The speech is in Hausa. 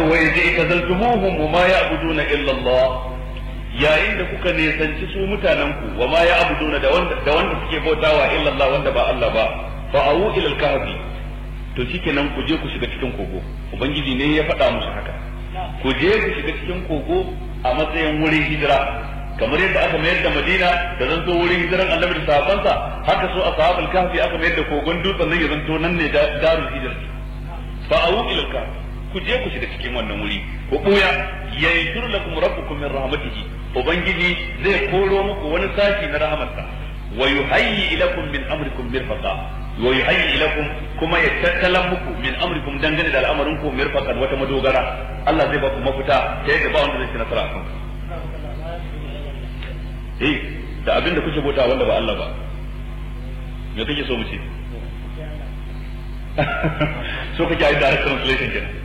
wa yaji tazaltumuhum wa ma ya'buduna illa Allah yayin da kuka nisanci su mutanen ku wa ma ya'buduna da wanda da wanda suke bautawa illa Allah wanda ba Allah ba fa awu ila al-kahfi to shikenan ku je ku shiga cikin kogo ubangiji ne ya faɗa musu haka ku je ku shiga cikin kogo a matsayin wurin hijira kamar yadda aka mayar da Madina da zanto wurin hijiran Annabi da sahabbansa haka so ashabul kahfi aka mayar da kogon dutsen nan ya zanto nan ne darul hijra fa awu ila kahfi ku je ku shiga cikin wannan wuri ku buya yaghfir lakum rabbukum min rahmatihi ubangiji zai koro muku wani sashi na rahmarsa wa yuhayyi ilakum min amrikum mirfaqa wa yuhayyi ilakum kuma ya tattalan muku min amrikum dangane da al'amarin ku mirfaqan wata madogara Allah zai ba ku mafita ta yadda ba wanda zai ci nasara akan eh da abin da kuke bauta wanda ba Allah ba me kake so mu ce so kake yi direct translation kenan